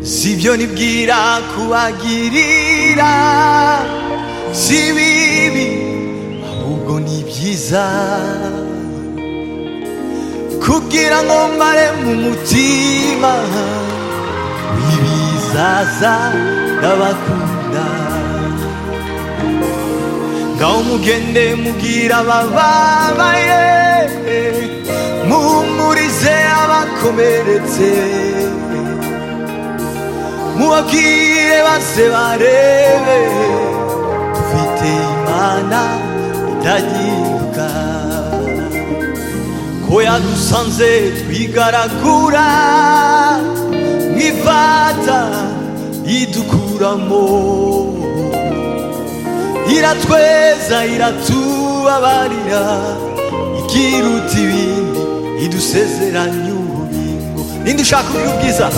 si ibyo nibwira kubagirira si bibi ahubwo ni byiza kugira ngo mbare mu mutima w'ibizaza n'abakunda ngaho mugende mubwira abababaye muhumurize abakomeretse mubabwire base barebe dufite imana idahinduka ko yadusanze twigaragura mwifata idukuramo iratweza iratubabarira ikiruta ibindi idusezeranya ububingo ninde ushaka kugira ubwiza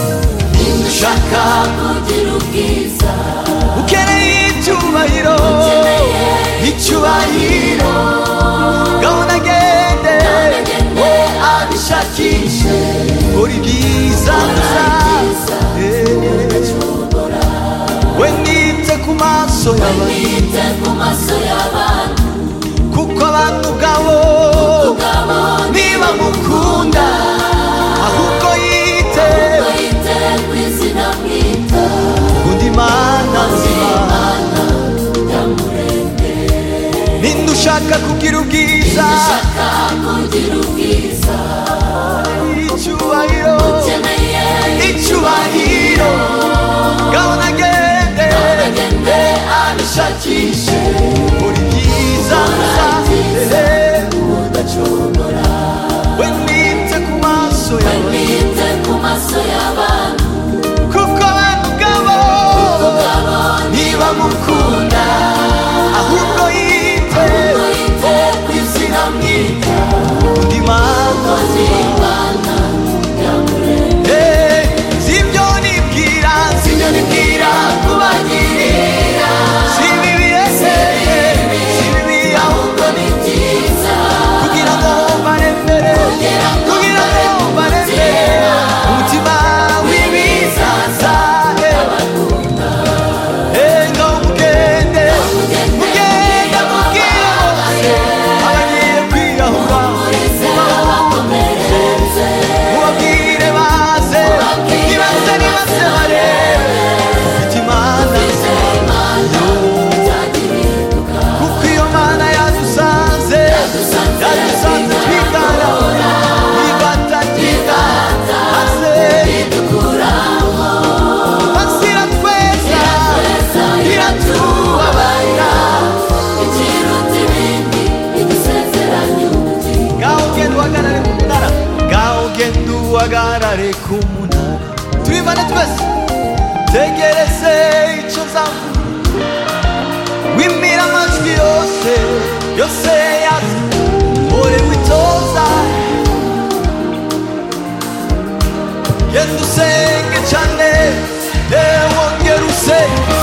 ninde ushaka kugira ubwiza ukeneye icyubahiro ukeneye icyubahiro gahunda agende agende, we abishakishe uri bwiza gusa bwiza, Eh, acungura we nite ku maso y'abantu bwite ku maso y'abantu kuko abantu ubwabo ubwabo niba mukunda ahubwo yite bwite ku izina bwita undi mana nzima imana yamuremye ninde ushaka kugira ubwiza ushaka kugira ubwiza icyubahiro ukeneye icyubahiro gahunda agende agende abishakishe buri byiza gusa eh, udacungura we nite ku maso yawe bwite ku maso y'abantu kuko abantu ubwabo ubwabo niba mukunda ahubwo yite bwite ku izina bwite undi mana Imana yamuremye Eh, sibyo nibwira sibyo nibwira kubagirira si bibi ese si bibi aho ahubwo ni byiza kugira ngo mbare mbere kugira ngo mbare mbere umutima w'ibizaza eh, ngo mugende mugende mubwire bose abagiye kwiyahura bakomeretse mubabwire baze nibaze nibaze barebe ufite imana imana yo zagihinduka kuko iyo mana yadusanze Yadusanze yadusanze twigana twibata twigata maze idukuramo maze iratweza iratweza, iratubabarira ikiruta ibindi idusezeranya ubugingo ngaho genda uhagarare ku munara ngaho genda uhagarare ku munara tubivane twese tegereze icyo nzavuga wimira amajwi yose yose yaza ore witoza genda usenge cyane eh, wongera usenge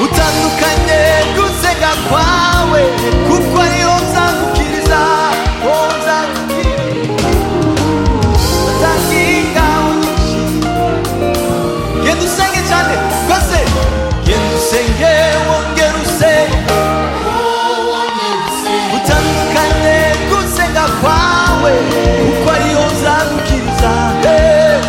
utandukanye gusenga kwawe kuko ariho nzagukiriza wowe nzagukiriza utanginga unyinshi genda usenge cyane rwose genda usenge wongera usenge utandukanye gusenga kwawe kuko ariho nzagukiriza Eh.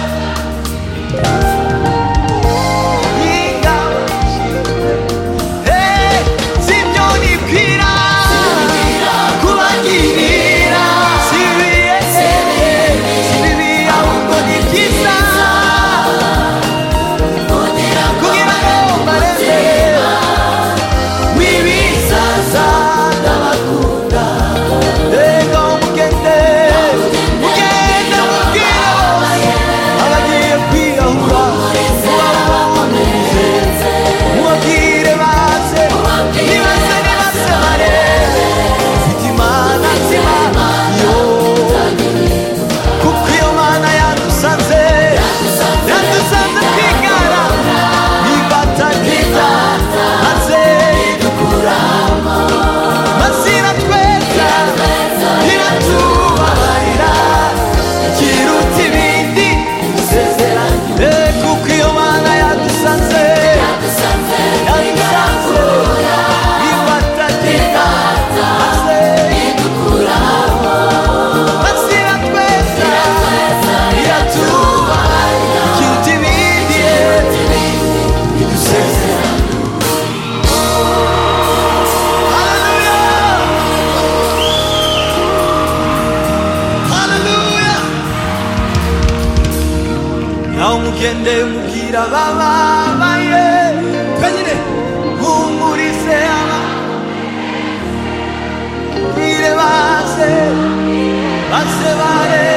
gende mubwira abababaye twenyine humurize aba bwire baze baze bare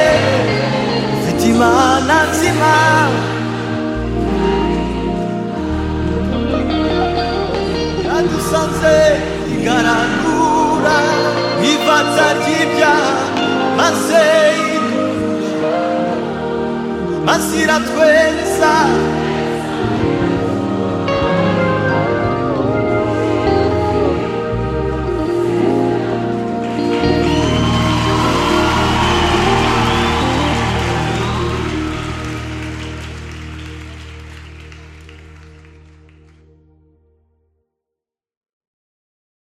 mfite imana nzima yadusanze igaragura ifatsa ry'ibyaha maze masira tweza